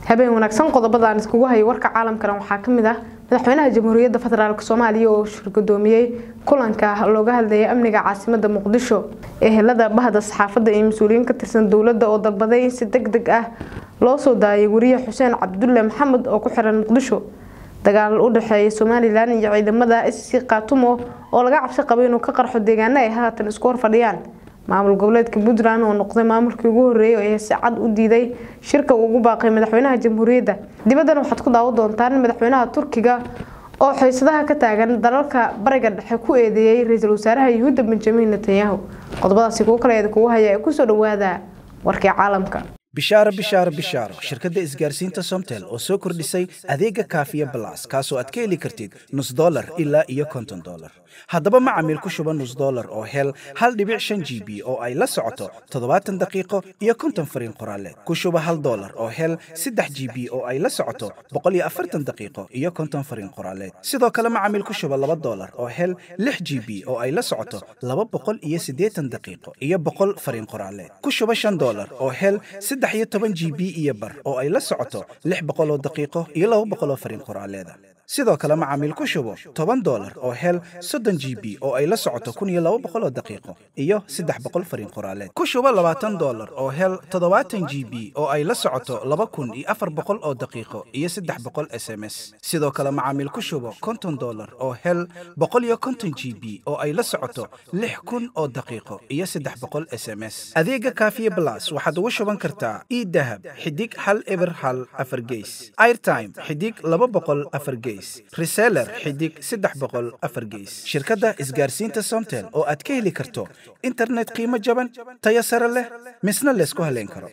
habeen wanaagsan qodobadaan iskugu hayay warka caalamkana waxaa kamid ah madaxweynaha jamhuuriyadda federaalk soomaaliya oo shirgudoomiyey kulanka looga hadlayay amniga caasimada muqdisho ehelada bahda saxaafadda iyo mas-uuliyiin ka tirsan dowladda oo dalbaday in si deg deg ah loo soo daayay wariye xuseen cabdulle maxamed oo ku xiran muqdisho dagaal u dhexeeya somalilan iyo ciidamada sc kaatumo oo laga cabsi qabay inuu ka qarxo deegaano ay haatan isku horfadhiyaan maamul goboleedka puntland oo noqday maamulkii ugu horeeyay ee si cad u diiday shirka uu ugu baaqay madaxweynaha jamhuuriyadda dibaddan waxaad ku daawan doontaan madaxweynaha turkiga oo xiisadaha ka taagan dalalka bariga dhexe ku eedeeyay ra-iisul wasaaraha yuhuudda benjamin netanyahu qodobadaasi kuwo kale kugu haya ee kusoo dhawaada warkii caalamka bishaaro bishaaro bishaaro shirkadda isgaarsiinta somtel oo soo kordhisay adeega kaafiya balas kaasoo aad ka heli kartid nus dolar ilaa iyo konton dolar haddaba macamiil ku shuba nus dolar oo hel hal dhibic shan g b oo ay la socoto toddobaatan daqiiqo iyo konton fariin qoraaleed ku shuba hal dolar oo hel saddex g b oo ay la socoto boqol iyo afartan daqiiqo iyo konton fariin qoraaleed sidoo kale macamiil ku shuba laba dolar oo hel lix g b oo ay la socoto laba boqol iyo siddeetan daqiiqo iyo boqol fariin qoraaleed ku shuba shan dolar oo hel saddex iyo toban g b iyo bar oo ay la socoto lix boqoloo daqiiqo iyo laba boqoloo fariin qoraaleeda sidoo kale macaamiil ku shubo toban dolar oo hel soddon g b oo ay la socoto kun iyo laba boqoloo daqiiqo iyo saddex boqol fariin qoraaleed ku shubo labaatan dolar oo hel toddobaatan g b oo ay la socoto laba kun iyo afar boqol oo daqiiqo iyo saddex boqol s m s sidoo kale macaamiil ku shubo konton dolar oo hel boqol iyo konton g b oo ay la socoto lix kun oo daqiiqo iyo saddex boqol s m s adeega kaafiye blas waxaad ugu shuban kartaa idahab xidig hal eber hal afar geys airtime xidig laba boqol afar geys reseller xidig saddex boqol afar geys shirkadda isgaarsiinta somtel oo aad ka heli karto internet qiimo jaban tayo sare leh misna laysku haleyn karo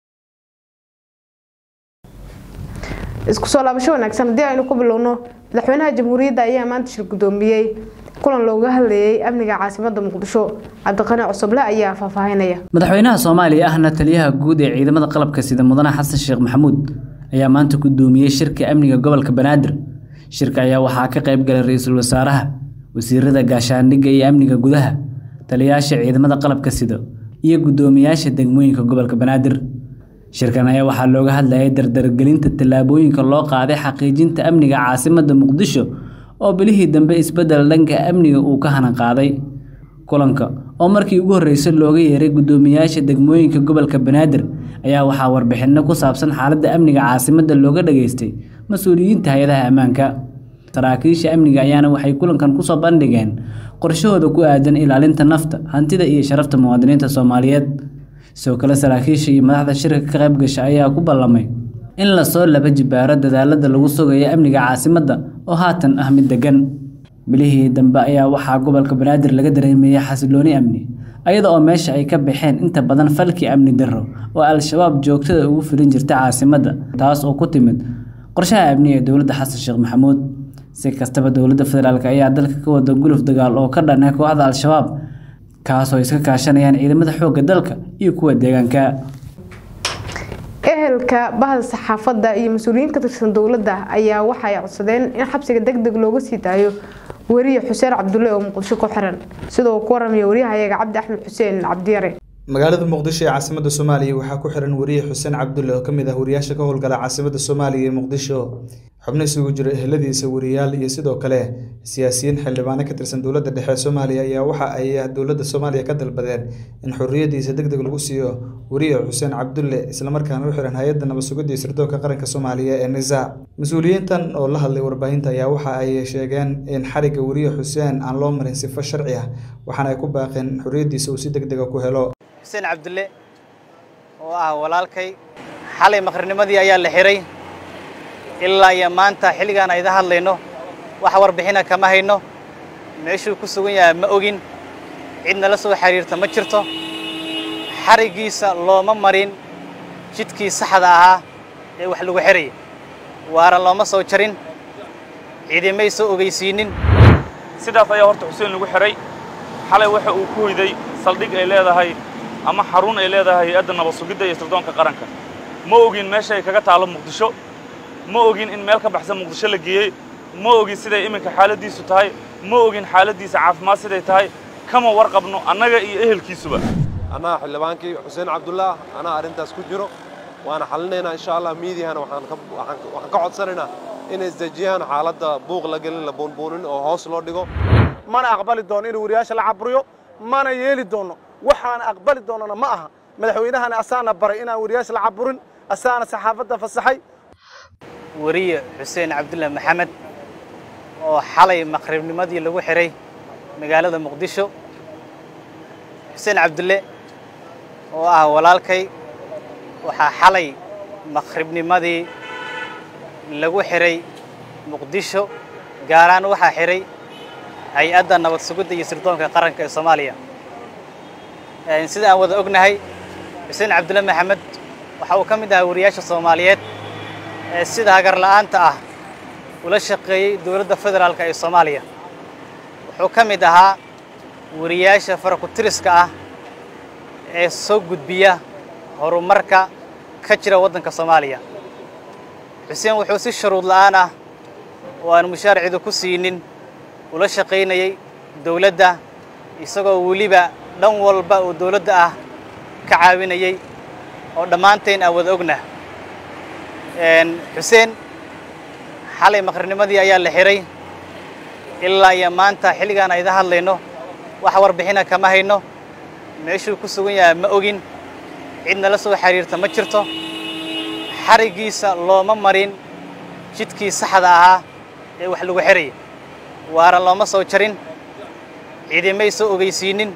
isku soo laabasho wanaagsan haddii aynu ku bilowno madaxweynaha jamhuuriyadda ayaa maanta shir gudoomiyey kulan looga hadlayay amniga caasimada muqdisho cabdiqani cusuble ayaa faahfaahinaya madaxweynaha soomaaliya ahna taliyaha guud ee ciidamada qalabka sida mudane xasan sheekh maxamuud ayaa maanta gudoomiyey shirka amniga gobolka banaadir shirka ayaa waxaa ka qayb galay ra-iisul wasaaraha wasiirada gaashaandhigga iyo amniga gudaha taliyayaasha ciidamada qalabka sida iyo guddoomiyaasha degmooyinka gobolka banaadir shirkan ayaa waxaa looga hadlayay dardargelinta tallaabooyinka loo qaaday xaqiijinta amniga caasimadda muqdisho oo bilihii dambe isbeddel dhanka amniga uu ka hanan qaaday kulanka oo markii ugu horreysay looga yeeray guddoomiyaasha degmooyinka gobolka banaadir ayaa waxaa warbixinno ku saabsan xaaladda amniga caasimadda looga dhageystay mas-uuliyiinta hay-adaha ammaanka saraakiisha amniga ayaana waxay kulankan kusoo bandhigeen qorshahooda ku aadan ilaalinta nafta hantida iyo sharafta muwaadiniinta soomaaliyeed sidoo kale saraakiisha iyo madaxda shirka ka qayb gasha ayaa ku ballamay in lasoo laba jibaaro dadaalada lagu sugayo amniga caasimadda oo haatan ah mid degan bilihii dambe ayaa waxaa gobolka banaadir laga dareemayay xasilooni amni ayada oo meesha ay ka baxeen inta badan falkii amni darro oo al-shabaab joogtada ugu filin jirta caasimadda taas oo ku timid qorshaha amni ee dowladda xasan sheekh maxamuud si kastaba dowladda federaalk ayaa dalka ka wada guluf dagaal oo ka dhanay kooxda al-shabaab kaasoo iska kaashanayaan ciidamada xoogga dalka iyo kuwa deegaanka ehelka bahda saxaafadda iyo mas-uuliyiin ka tirsan dowladda ayaa waxay codsadeen in xabsiga deg deg looga sii daayo weriye xuseen cabdulle oo muqdisho ku xiran sidoo ku waramaya waryahayaga cabdi axmed xuseen cabdiyare magaalada muqdisho ee caasimada soomaaliya waxaa ku xiran wariye xuseen cabdulle oo kamid ah wariyaasha ka howlgala caasimada soomaaliya ee muqdisho xubno isugu jira eheladiisa wariyaal iyo sidoo kale siyaasiyiin xildhibaano ka tirsan dowladda dhexe soomaaliya ayaa waxa ay dowladda soomaaliya ka dalbadeen in xorriyadiisa deg deg lagu siiyo wariye xuseen cabdulle islamarkaana u xiran hay-adda nabad-sugidda iyo sirdoonka qaranka soomaaliya ee nisa mas-uuliyiintan oo la hadlay warbaahinta ayaa waxa ay sheegeen in xarigga wariye xuseen aan loo marin sifo sharci ah waxaana ay ku baaqeen in xorriyadiisa uu si deg dega ku helo xuseen cabdulle oo ah walaalkay xalay maqrinimadii ayaa la xiray ilaa iyo maanta xilligaan ayda hadlayno wax warbixina kama hayno meeshuu ku sugan yahay ma ogin cid nala soo xiriirta ma jirto xariggiisa looma marin jidkii saxda ahaa ee wax lagu xiraya waaran looma soo jarin ciidamay soo ogeysiinin sidaas ayaa horta xuseen lagu xiray xalay waxa uu ku hoyday saldhig ay leedahay ama xarun ay leedahay hay-adda nabad sugidda iyo sirdoonka qaranka ma ogin meesha ay kaga taalo muqdisho ma ogin in meel ka baxsan muqdisho la geeyey ma ogin siday iminka xaaladdiisu tahay ma ogin xaaladdiisa caafimaad siday tahay kama warqabno annaga iyo ehelkiisuba annaga xildhibaankii xuseen cabdullaah anaa arrintaas ku jiro waana xalinaynaa insha allah miidiyahana waxaan ka codsanaynaa inay isdejiyaan xaaladda buuq la gelin la buunbuunin oo hoos loo dhigo mana aqbali doono in wariyaasha la caburiyo mana yeeli doono waxaan aqbali doonana ma aha madaxweynahana asaana baray inaan wariyaasha la caburin asaana saxaafadda fasaxay wariye xuseen cabdulle maxamed oo xalay maqribnimadii lagu xihay magaalada muqdisho xuseen cabdulle oo ah walaalkay waxaa xalay maqribnimadii lagu xihay muqdisho gaaraan waxaa xihay hay-adda nabad sugidda iyo sirdoonka qaranka ee soomaaliya sida aan wada ognahay xuseen cabdulle maxamed waxa uu ka mid ahaa wariyaasha soomaaliyeed ee sida hagar la'aanta ah ula shaqeeyey dowladda federaalk ee soomaaliya wuxuu ka mid ahaa wariyaasha farakutiriska ah ee soo gudbiya horumarka ka jira waddanka soomaaliya xuseen wuxuu si shuruud la'aan ah oo aan mushaar cidu ku siinin ula shaqaynayay dowladda isagoo weliba dhan walba oo dowladda ah ka caawinayay oo dhammaanteen aan wada ognah xuseen xalay maqrinimadii ayaa la xihay ilaa iyo maanta xilligaan ayda hadlayno wax warbixina kama hayno meeshuu ku sugan yahay ma ogin cid nala soo xiriirta ma jirto xariggiisa looma marin jidkii saxda ahaa ee wax lagu xihaya waara looma soo jarin cidimay soo ogeysiinin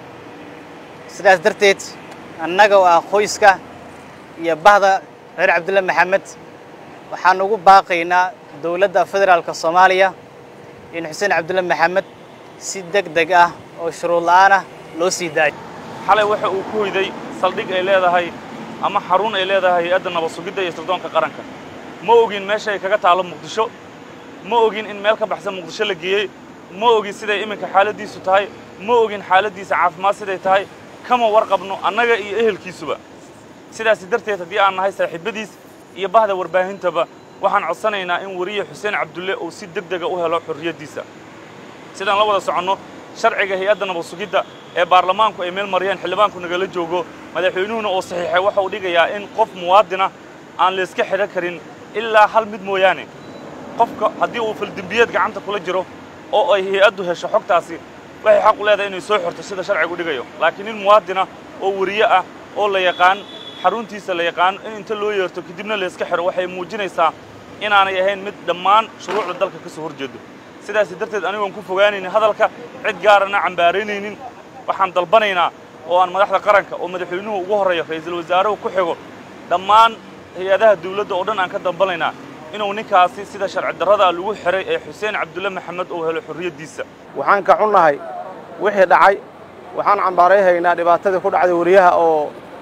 sidaas darteed annaga oo ah qoyska iyo bahda reer cabdulle maxamed waxaan ugu baaqaynaa dowladda federaalka soomaaliya in xuseen cabdulle maxamed si deg deg ah oo shuruud la'aan ah loo sii daayo xalay waxa uu ku hoyday saldhig ay leedahay ama xarun ay leedahay hay-adda nabad sugidda iyo sirdoonka qaranka ma ogin meesha ay kaga taalo muqdisho ma ogin in meel ka baxsan muqdisho la geeyey ma ogin siday iminka xaaladdiisu tahay ma ogin xaaladdiisa caafimaad siday tahay kama warqabno annaga iyo ehelkiisuba sidaasi darteed haddii aan nahay saaxiibbadiis iyo bahda warbaahintaba waxaan codsanaynaa in wariye xuseen cabdulle uu si deg dega u helo xorriyaddiisa sidaan la wada soconno sharciga hay-adda nabad sugidda ee baarlamaanku ay meel mariyeen xildhibaanku nagala joogo madaxweynuhuna uu saxiixay waxa uu dhigayaa in qof muwaadina aan layska xidhan karin ilaa hal mid mooyaane qofka haddii uu faldembiyeed gacanta kula jiro oo ay hay-addu hesho xogtaasi waxay xaq u leedahay inay soo xorto sida sharcigu dhigayo laakiin nin muwaadina oo wariye ah oo la yaqaan xaruntiisa la yaqaan in inta loo yeerto kadibna layska xidho waxay muujinaysaa inaanay ahayn mid dhammaan shuruucda dalka ka soo hor jeedo sidaas darteed anigoon ku fogaanaynin hadalka cid gaarana cambaaraynaynin waxaan dalbanaynaa oo aan madaxda qaranka oo madaxweynuhu ugu horreeyo ra'iisul wasaaruhu ku xigo dhammaan hay-adaha dawladda oo dhan aan ka dalbanaynaa inuu ninkaasi sida sharci darrada lagu xiray ee xuseen cabdulle maxamed uu helo xorriyaddiisa waxaan ka xunnahay wixii dhacay waxaan cambaarayhaynaa dhibaatadii ku dhacday wariyaha oo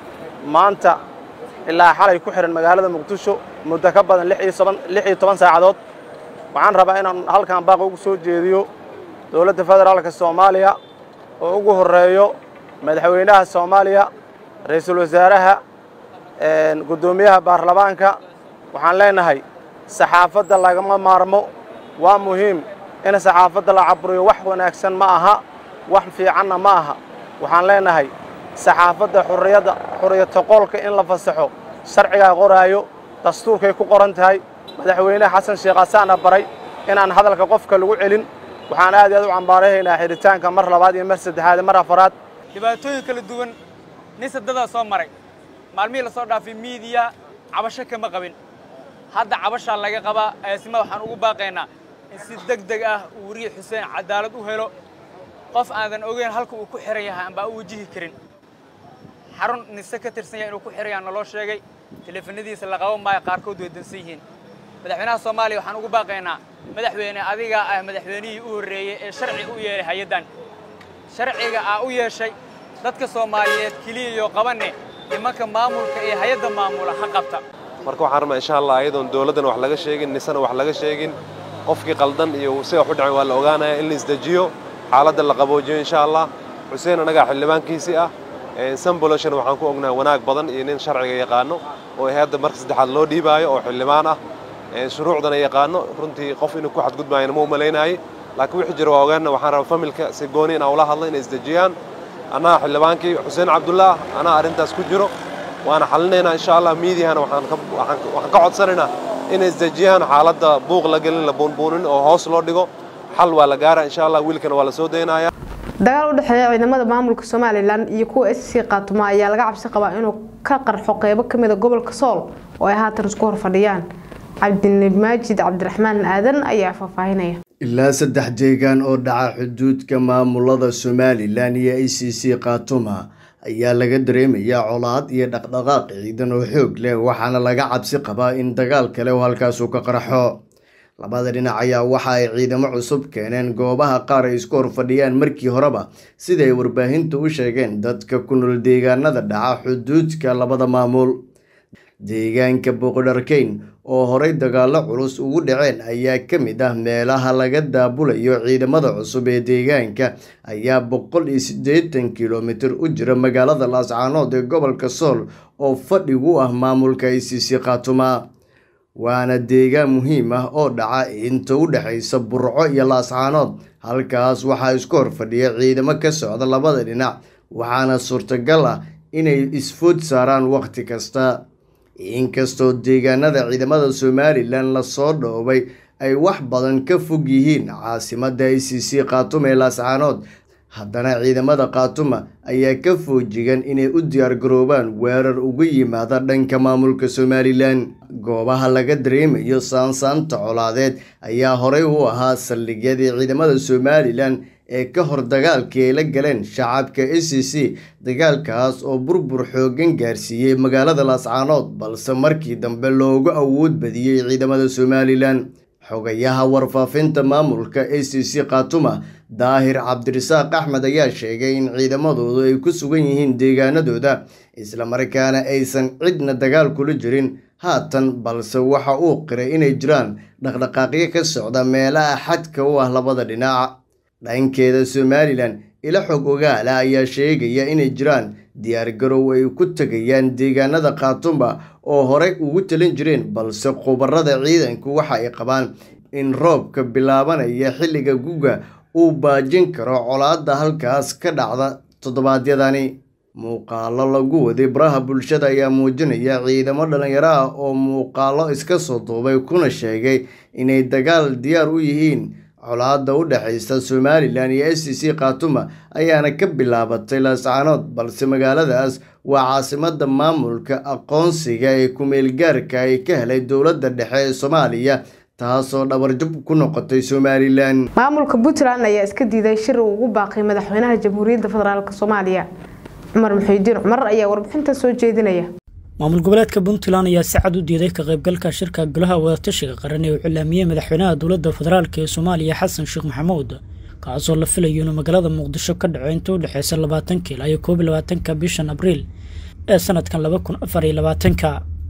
maanta ilaa xalay ku xihan magaalada muqdisho muddo ka badan lix iyo toban saacadood waxaan rabaa inaan halkan baaq ugu soo jeediyo dowladda federaalka soomaaliya oo ugu horreeyo madaxweynaha soomaaliya ra'iisul wasaaraha guddoomiyaha baarlamaanka waxaan leenahay saxaafadda lagama maarmo waa muhiim in saxaafadda la caburiyo wax wanaagsan ma aha wax fiicanna ma aha waxaan leenahay saxaafadda xurriyadda xurriyata qolka in la fasaxo sharcigaa qoraayo dastuurkay ku qoran tahay madaxweyne xasan sheekh asaana baray inaan hadalka qofka lagu celin waxaan aad iyo aad u cambaarahaynaa xidhitaanka mar labaad iyo mar saddexaad iyo mar afaraad dhibaatooyin kala duwan nin sadadaa soo maray maalmihii la soo dhaafay miidiya cabasho kama qabin hadda cabashaa laga qabaa eesma waxaan ugu baaqaynaa in si deg deg ah uu wariye xuseen cadaalad u helo qof aadan ogeyn halka uu ku xihan yahay ambaa u wajihi karin xarun nise ka tirsan yahay inuu ku xihan yaha naloo sheegay teleefanadiisa la qaban maayo qaarkood way dansan yihiin madaxweynaha soomaaliya waxaan ugu baaqaynaa madaxweyne adigaa ah madaxweynihii u horreeyey ee sharci u yeelay hay-addan sharciga aa u yeeshay dadka soomaaliyeed keliya iyo qabanne nimanka maamulka iyo hay-adda maamula ha qabta marka waxaan rabnaa insha allah ayadoon dowladdana wax laga sheegin nisana wax laga sheegin qofkii qaldan iyo sida wax u dhacay waa la ogaanaya in la isdejiyo xaaladda la qaboojiyo insha allah xuseen annagaa xildhibaankiisii ah samboloshana waxaan ku ognahay wanaag badan iyo nin sharciga yaqaano oo hay-adda marka saddexaad loo dhiibaayo oo xildhibaan ah shuruucdana yaqaano runtii qof inuu ku xadgudbaayana ma u malaynaayey laakiin wixii jira waa ogaana waxaan rabaa familka si gooni inaan ula hadla inay isdejiyaan annaga xildhibaankii xuseen cabdullaah anaa arrintaas ku jiro waana xalinaynaa insha allah miidiyahana waxaan ka waxaan waxaan ka codsanaynaa inay isdejiyaan xaaladda buuq la gelin la buunbuunin oo hoos loo dhigo xal waa la gaaraa insha allah wiilkana waa la soo daynaya dagaal u dhexeeya ciidamada maamulka somalilan iyo kuwa s c qaatumo ayaa laga cabsi qabaa inuu ka qarxo qeybo kamid a gobolka sool oo ay haatan isku horfadhiyaan cabdinabimaajid cabdiraxmaan aadan ayaa faahfaahinaya ilaa saddex deegaan oo dhaca xuduudka maamulada somalilan iyo a c c khaatuma ayaa laga dareemayaa colaad iyo dhaqdhaqaaq ciidan oo xoog leh waxaana laga cabsi qabaa in dagaal kale oo halkaasu ka qarxo labada dhinac ayaa waxa ay ciidamo cusub keeneen goobaha qaar ay isku horfadhiyaan markii horeba sida ay warbaahintu u sheegeen dadka ku nool deegaanada dhaca xuduudka labada maamul deegaanka boqodharkeyn oo horey dagaalo culus ugu dhaceen ayaa ka mid ah meelaha laga daabulayo ciidamada cusub ee deegaanka ayaa boqol iyo siddeetan kilomitir u jira magaalada laascaanood ee gobolka sool oo fadhigu ah maamulka i c c khaatuma waana deegaan muhiim ah oo dhaca inta u dhexaysa burco iyo laascaanood halkaas waxaa isku horfadhiya ciidamo ka socda labada dhinac waxaana suurtagal ah inay isfood saaraan wakhti kasta inkastoo deegaanada ciidamada somalilan lasoo dhoobay ay wax badan ka fog yihiin caasimada i c c khaatuma ee laascaanood haddana ciidamada khaatuma ayaa ka foojigan inay u diyaargaroobaan weerar uga yimaada dhanka maamulka somalilan goobaha laga dareemayo saansaanta colaadeed ayaa horey u ahaa saldhigyadii ciidamada somalilan ee ka hor dagaalkii ay la galeen shacabka a c c dagaalkaas oo burbur xoogan gaarsiiyey magaalada laascaanood balse markii dambe loogu awood badiyey ciidamada somalilan xogayaha warfaafinta maamulka a c c khaatuma daahir cabdirasaaq axmed ayaa sheegay in ciidamadoodu ay ku sugan yihiin deegaanadooda islamarkaana aysan cidna dagaal kula jirin haatan balse waxa uu qiray inay jiraan dhaqdhaqaaqyo ka socda meelaha xadka u ah labada dhinac dhankeeda somalilan ila xog ogaala ayaa sheegaya inay jiraan diyaargarow ay ku tegayaan deegaanada khaatuma oo horey ugu talin jireen balse khubarada ciidanku waxa ay qabaan in roobka bilaabanaya xilliga guga uu baajin karo colaadda halkaas ka dhacda toddobaadyadani muuqaalo lagu waday baraha bulshada ayaa muujinaya ciidamo dhalinyaro ah oo muuqaalo iska soo duubay kuna sheegay inay dagaal diyaar u yihiin colaadda u dhexaysa somalilan iyo s c c khaatuma ayaana ka bilaabatay laascaanood balse magaaladaas waa caasimada maamulka aqoonsiga ee kumeelgaarka ay ka helay dowladda dhexe ee soomaaliya taasoo dhabarjab ku noqotay somalilan maamulka puntland ayaa iska diiday shir uu ugu baaqay madaxweynaha jamhuuriyadda federaalk soomaaliya cumar muxiidiin cumar ayaa warbixinta soo jeedinaya maamul goboleedka puntland ayaa si cad u diiday ka qaybgalka shirka golaha wadatashiga qaran ee uu cilaamiyey madaxweynaha dowladda federaalk ee soomaaliya xasan sheekh maxamuud kaasoo la filayo inuu magaalada muqdisho ka dhaco inta u dhexeysa labaatanka ilaa iyo koob iyo labaatanka bishan abriil ee sanadkan laba kun afar iyo labaatanka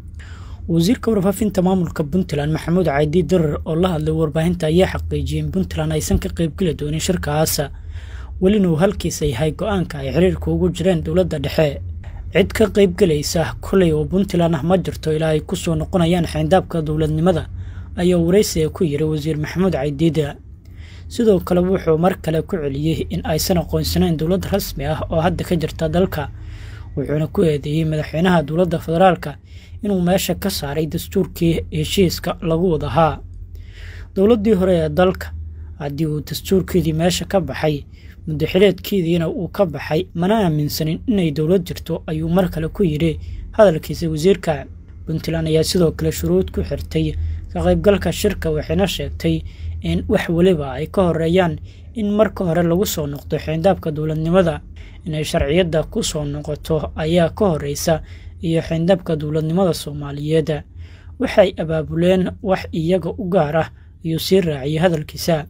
wasiirka warfaafinta maamulka puntland maxamuud caydi darar oo la hadlay warbaahinta ayaa xaqiijiyay in puntland aysan ka qaybgeli doonin shirkaas welina uu halkiisa yahay go-aanka ay xiriirka ugu jireen dowladda dhexe cid ka qaybgelaysa kolay oo puntland ah ma jirto ilaa ay ku soo noqonayaan xayndaabka dowladnimada ayaa waraysiga ku yiri wasiir maxamuud caydiida sidoo kale wuxuu mar kale ku celiyey in aysan aqoonsanayn dowlad rasmi ah oo hadda ka jirta dalka wuxuuna ku eedeeyey madaxweynaha dowladda federaalka inuu meesha ka saaray dastuurkii heshiiska lagu wadahaa dowladdii hore ee dalka haddii uu dastuurkeedii meesha ka baxay muddaxileedkeediina uu ka baxay mana aaminsanin inay dowlad jirto ayuu mar kale ku yidhi hadalkiisa wasiirka puntland ayaa sidoo kale shuruud ku xirtay ka qaybgalka shirka waxayna sheegtay in wax weliba ay ka horeeyaan in marka hore lagu soo noqdo xeyndaabka dowladnimada inay sharciyadda ku soo noqoto ayaa ka horeysa iyo xeyndaabka dowladnimada soomaaliyeed waxay abaabuleen wax iyaga u gaar ah ayuu sii raaciyay hadalkiisa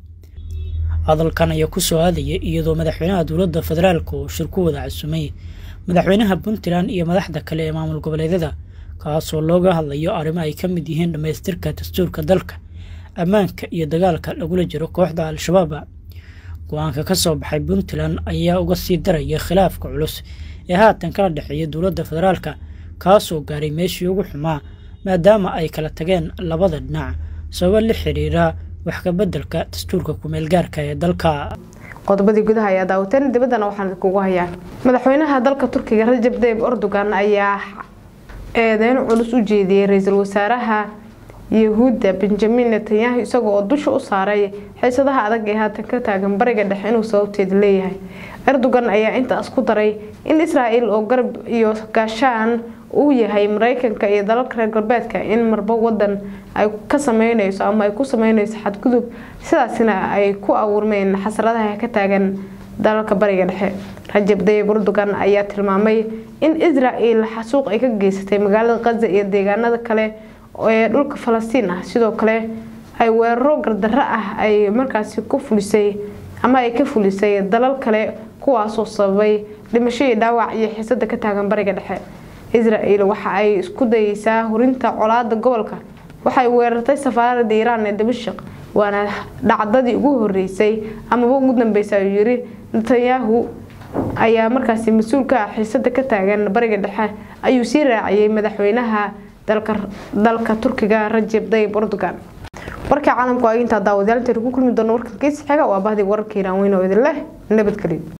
hadalkan ayaa ku soo aadaya iyadoo madaxweynaha dowladda federaalk uu shir ku wada casumay madaxweynaha puntland iyo madaxda kale ee maamul goboleedyada kaasoo looga hadlayo arrimo ay ka mid yihiin dhammaystirka dastuurka dalka ammaanka iyo dagaalka lagula jiro kooxda al-shabaab go-aanka ka soo baxay puntland ayaa uga sii daraya khilaafka culus ee haatan kala dhexeeya dowladda federaalka kaasoo gaaray meeshii ugu xumaa maadaama ay kala tageen labada dhinac sababo la xiriira wax ka beddelka dastuurka kumeelgaarka ee dalka qodobadii gudaha ayaa daawateen dibaddana waxaan kugu hayaa madaxweynaha dalka turkiga rajab tayyib erdogan ayaa eedeyn culus u jeediyey ra-iisul wasaaraha yahuudda benjamin netanyahu isaga oo dusha u saaray xiisadaha adag ee haatan ka taagan bariga dhexe inuu sababteeda leeyahay erdogan ayaa intaas ku daray in israel oo garab iyo gaashaan uu yahay mareykanka iyo dalalka reer galbeedka in marba wadan ay ka sameyneyso ama ay ku sameyneyso xadgudub sidaasina ay ku abuurmeen xasradaha ka taagan dalalka bariga dhexe rajab dayib erdogan ayaa tilmaamay in israel xasuuq ay ka geysatay magaalada kaza iyo deegaanada kale ee dhulka falastiin ah sidoo kale ay weeraro gardarro ah ay markaasi ku fulisay ama ay ka fulisay dalal kale kuwaasoo sababay dhimasho iyo dhaawac iyo xiisada ka taagan bariga dhexe israel waxa ay isku dayeysaa hurinta colaada gobolka waxay weerartay safaarada iiraan ee damashik waana dhacdadii ugu horeysay amaba ugu dambeysa ayuu yiri netanyahu ayaa markaasi mas-uul ka ah xiisada ka taagan bariga dhexe ayuu sii raaciyay madaxweynaha dalka turkiga rajab dayib erdogan warkii caalamku ay intaa daawadayaal inta ku kulmi doono warkan kiis xiga waa bahdii wararka iiraan weyn oo idin leh nabadgelyo